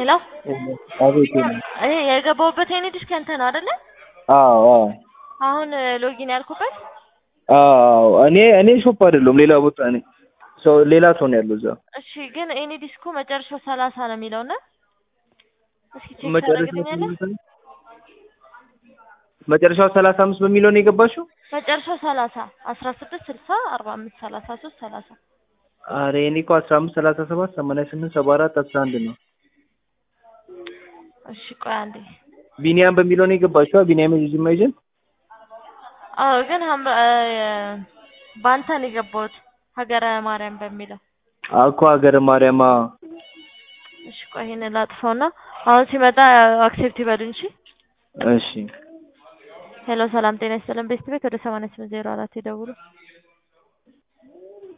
ሄሎ አቤት እኔ የገባሁበት የኔ ዲስክ ያንተ ነው አይደለ? አዎ አዎ አሁን ሎጊን ያልኩበት አዎ እኔ እኔ ሾፕ አይደለሁም ሌላ ቦታ ነኝ። ሰው ሌላ ሰው ነው ያለው እዛ። እሺ ግን ኤኒ ዲስኩ መጨረሻው ሰላሳ ነው የሚለው እና እስኪ ቼክ መጨረሻው ታደርግልኛለህ? ስንት ነው? መጨረሻው ሰላሳ አምስት በሚለው ነው የገባሽው? መጨረሻው ሰላሳ አስራ ስድስት ስልሳ አርባ አምስት ሰላሳ ሶስት ሰላሳ አረ እኔ እኮ አስራ አምስት ሰላሳ ሰባት ሰማንያ ስምንት ሰባ አራት አስራ አንድ ነው። እሺ ቆይ አንዴ ቢኒያም በሚለው ነው የገባሽው? ቢኒያም የጂማ ኤጀንት አዎ ግን ሀምራ በአንተ ነው የገባሁት ሀገረ ማርያም በሚለው አኮ ሀገረ ማርያም አዎ። እሺ ቆይ ይሄንን ላጥፋውና አሁን ሲመጣ አክሴፕት ይበሉኝ እሺ እሺ ሄሎ ሰላም ጤና ይስጥልን ቤስት ቤት ወደ ሰማንያ ስምንት ዜሮ አራት ይደውሉ